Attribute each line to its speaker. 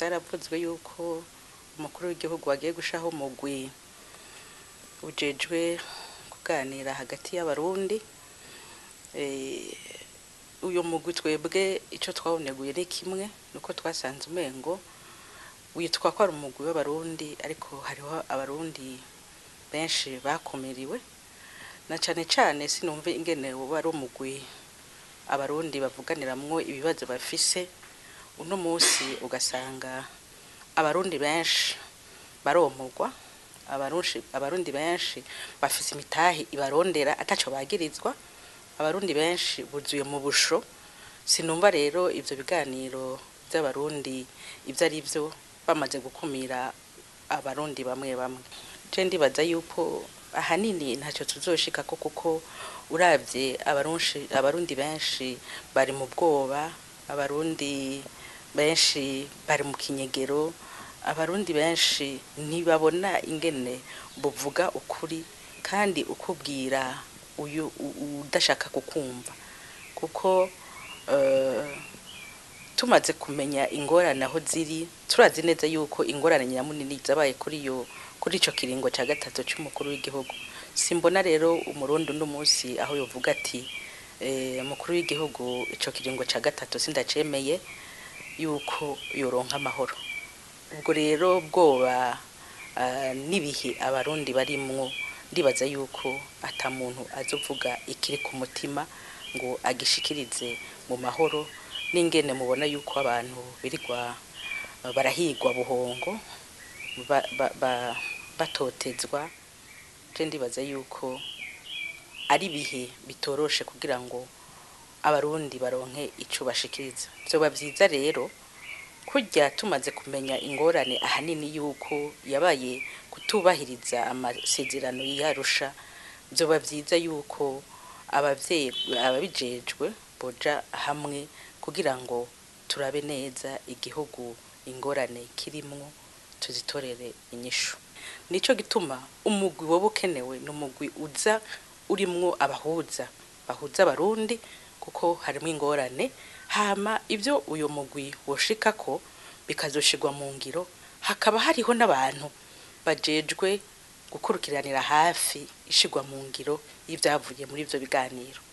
Speaker 1: byaravuzwe yuko umukuru w'igihugu agiye gushaho umugwi ujejwe kuganira hagati y'abarundi Eh, uyu mugwi twebwe icyo twawuneguye ni kimwe nuko twasanze umengo witwa ko ari umugwi w'abarundi ariko hariho abarundi benshi bakumiriwe na cyane cyane sinumve ingene uba ari umugwi abarundi bavuganiramwo ibibazo bafise uno munsi ugasanga abarundi benshi baromurwa abarundi abarundi benshi bafise imitahe ibarondera ataco bagirizwa abarundi benshi buzuye mu busho sinumva rero ivyo biganiro by'abarundi ibyo ari byo bamaze gukumira abarundi bamwe bamwe je ndibaza yuko ahanini ntacyo tuzoshika ko kuko uravye abarunshi abarundi benshi bari mu bwoba abarundi benshi bari mu kinyegero abarundi benshi ntibabona ingene buvuga ukuri kandi ukubwira uyu u- udashaka kukumva kuko eh, tumaze kumenya ingorane aho ziri turazi neza yuko ingorane nyamunini zabaye kuri yo kuri ico kiringo ca gatatu c'umukuru w'igihugu simbona rero umurundi uno munsi aho yovuga ati eh, umukuru w'igihugu ico kiringo ca gatatu sindacemeye yuko yoronka amahoro ubwo rero bwoba ah, n'ibihe abarundi barimwo ndibaza yuko ata muntu azovuga ikiri ku mutima ngo agishikirize mu mahoro n'ingene mubona yuko abantu birirwa ah, barahigwa buhongo ba- ba- ba- batotezwa je ndibaza yuko ari ibihe bitoroshe kugira ngo abarundi baronke ico bashikiriza vyoba vyiza rero kurya tumaze kumenya ingorane ahanini yuko yabaye kutubahiriza amasezerano yarusha vyoba vyiza yuko abavyeyi ababijejwe boja hamwe kugira ngo turabe neza igihugu ingorane kirimwo tuzitorere inyishu nico gituma umugwi woba ukenewe ni umugwi uza urimwo abahuza bahuza abarundi kuko harimo ingorane hama ibyo uyu mugwi woshikako bikazoshirwa mu ngiro hakaba hariho n'abantu bajejwe gukurikiranira hafi ishigwa mu ngiro y'ibyavuye muri ibyo biganiro